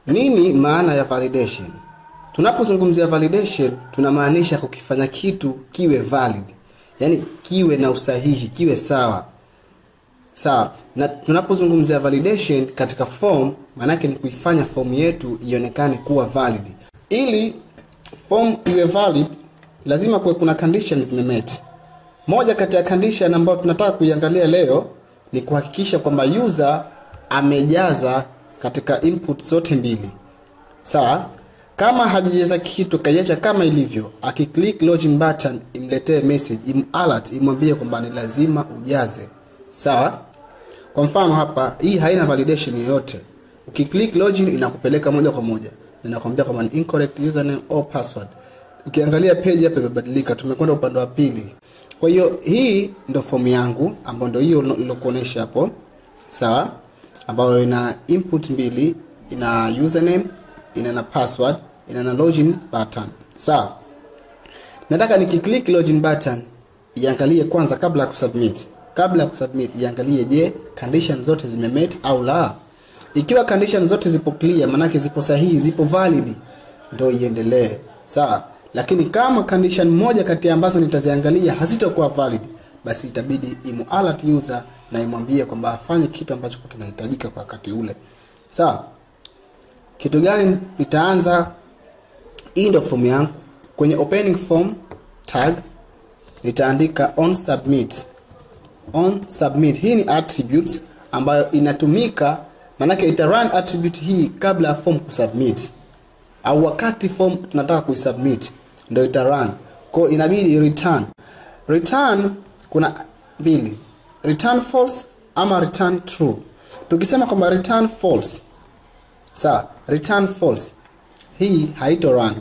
Nini maana ya validation? Tunapozungumzia validation tunamaanisha kukifanya kitu kiwe valid, yaani kiwe na usahihi, kiwe sawa sawa. Na tunapozungumzia validation katika form, maanake ni kuifanya form yetu ionekane kuwa valid. Ili form iwe valid, lazima kuwe kuna conditions zimemet. Moja kati ya condition ambayo tunataka kuiangalia leo ni kuhakikisha kwamba user amejaza katika input zote mbili sawa kama hajajaza kitu kaiacha kama ilivyo akiclick login button imletee message im alert imwambie kwamba ni lazima ujaze sawa kwa mfano hapa hii haina validation yoyote ukiclick login inakupeleka moja kwa moja inakwambia kwamba ni incorrect username or password ukiangalia page hapa imebadilika tumekwenda upande wa pili kwa hiyo hii ndo fomu yangu ambayo ndo hiyo nilokuonesha hapo sawa ambayo ina input mbili ina username ina na password ina na login button sawa nataka nikiclick login button iangalie kwanza kabla ya kusubmit kabla ya kusubmit iangalie je condition zote zimemet au la ikiwa condition zote zipo clear manake zipo sahihi zipo valid ndo iendelee sawa lakini kama condition moja kati ya ambazo nitaziangalia hazitakuwa valid basi itabidi imu alert user na imwambie kwamba afanye kitu ambacho kinahitajika kwa wakati ule sawa kitu gani nitaanza hii ndo form yangu kwenye opening form tag nitaandika on submit on submit hii ni attribute ambayo inatumika maanake ita run attribute hii kabla ya form kusubmit au wakati form tunataka kuisubmit ndio ita run kwa inabidi return return kuna mbili return false ama return true tukisema kwamba return false sawa return false hii haito run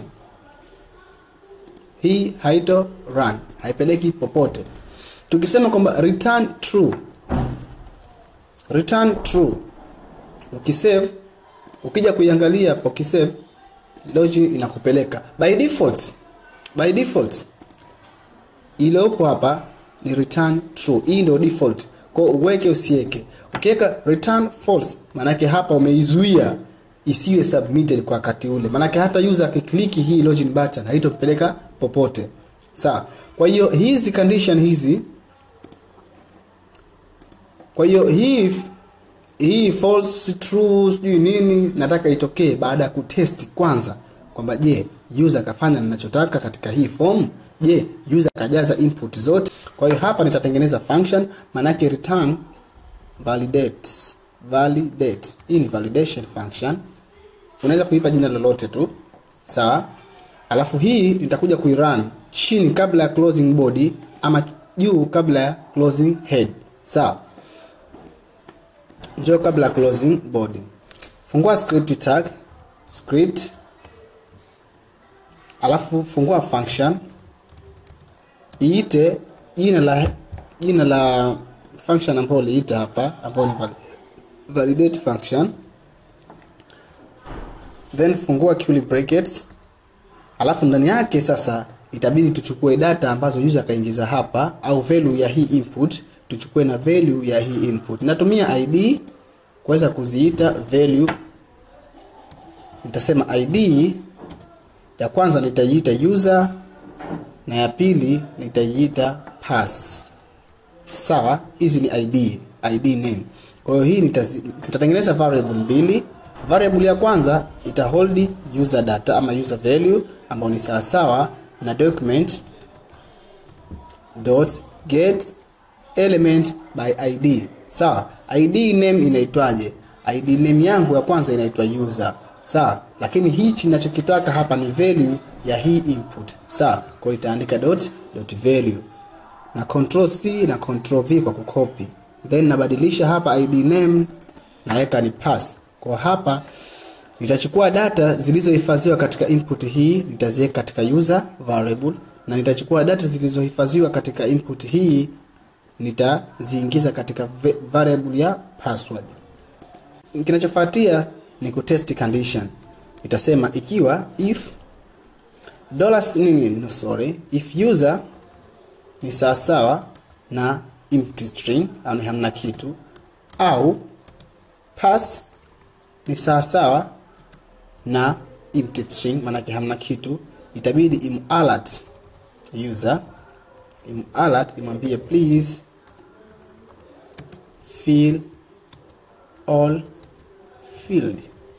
hii haito run haipeleki popote tukisema kwamba return true return true ukisave ukija kuiangalia hapo ukisave login inakupeleka by default by default iliyopo hapa ni return true hii ndio default kwa uweke usiweke ukiweka return false maanake hapa umeizuia isiwe submitted kwa wakati ule maanake hata user akikliki hii login button haitopeleka popote sawa kwa hiyo hizi condition hizi kwa hiyo hii hii false true sijui nini nataka itokee baada ya kutesti kwanza kwamba je user akafanya ninachotaka katika hii form je user akajaza input zote kwa hiyo hapa nitatengeneza function maanake return validate validate hii ni validation function unaweza kuipa jina lolote tu sawa alafu hii nitakuja kuirun chini kabla ya closing body ama juu kabla ya closing head sawa njoo kabla ya closing body fungua script tag script alafu fungua function iite jina la jina la function ambayo uliita hapa ambayo ni validate function then fungua curly brackets alafu ndani yake sasa itabidi tuchukue data ambazo user akaingiza hapa au value ya hii input tuchukue na value ya hii input natumia id kuweza kuziita value nitasema id ya kwanza nitaiita user na ya pili nitaiita pass sawa hizi ni id id name kwa hiyo hii nitatengeneza variable mbili variable ya kwanza ita hold user data ama user value ambayo ni sawasawa na document dot get element by id sawa id name inaitwaje id name yangu ya kwanza inaitwa user sawa lakini hichi ninachokitaka hapa ni value ya hii input sawa kwa itaandika dot dot value na control c na control v kwa kukopi then nabadilisha hapa id name naweka ni pass kwa hapa nitachukua data zilizohifadhiwa katika input hii nitaziweka katika user variable na nitachukua data zilizohifadhiwa katika input hii nitaziingiza katika variable ya password kinachofuatia ni kutest condition itasema ikiwa if dollars nini no, sorry if user ni sawasawa na empty string au ni hamna kitu au pass ni sawasawa na empty string maanake hamna kitu itabidi im alert user im alert imwambie please fill all field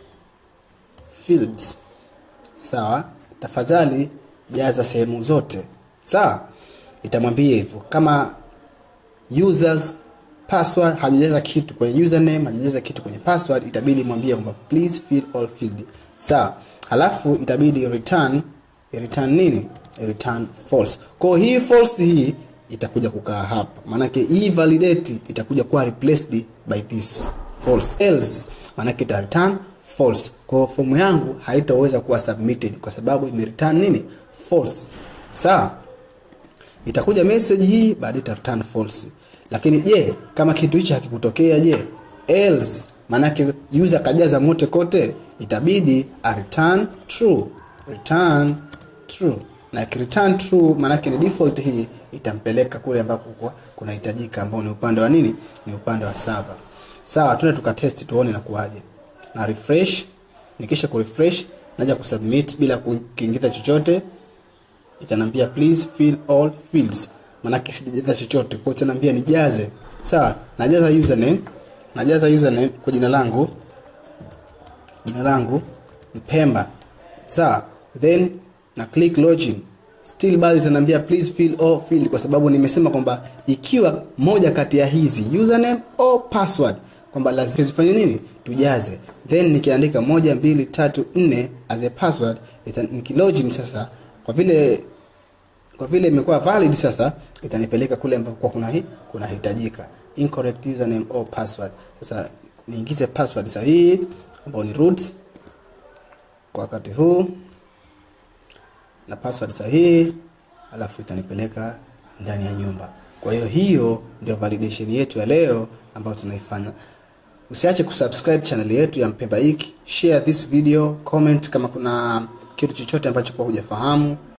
fields sawa tafadhali jaza sehemu zote sawa itamwambia hivyo kama users password hajajaza kitu kwenye username hajajaza kitu kwenye password itabidi mwambie kwamba please fill all field sawa halafu itabidi return return nini return false kwa hii false hii itakuja kukaa hapa maanake hii validate itakuja kuwa replaced by this false else maanake ita return false kwa fomu yangu haitaweza kuwa submitted kwa sababu ime return nini false sawa itakuja message hii baadaye ita return false lakini je kama kitu hicho hakikutokea je else maanake user kajaza mote kote itabidi a return true return true na return true maanake ni default hii itampeleka kule ambako kunahitajika ambao ni upande wa nini ni upande wa server sawa tuende tukatesti tuone inakuwaje na refresh nikisha kurefresh naja kusubmit bila kuingiza chochote itanambia please fill all fields maanake sijajaza chochote kwa itaniambia nijaze sawa najaza username najaza username kwa jina langu jina langu mpemba sawa then na click login still bado itaniambia please fill all field kwa sababu nimesema kwamba ikiwa moja kati ya hizi username au password kwamba lazima zifanye nini tujaze then nikiandika moja mbili tatu nne as a password nikilogin sasa kwa vile kwa vile imekuwa valid sasa itanipeleka kule ambapo kuna hi, kuna hitajika incorrect username or password sasa niingize password sahihi ambayo ni root kwa wakati huu na password sahihi alafu itanipeleka ndani ya nyumba kwa hiyo hiyo ndio validation yetu ya leo ambayo tunaifanya usiache kusubscribe channel yetu ya mpemba hiki share this video comment kama kuna kitu chochote ambacho kwa hujafahamu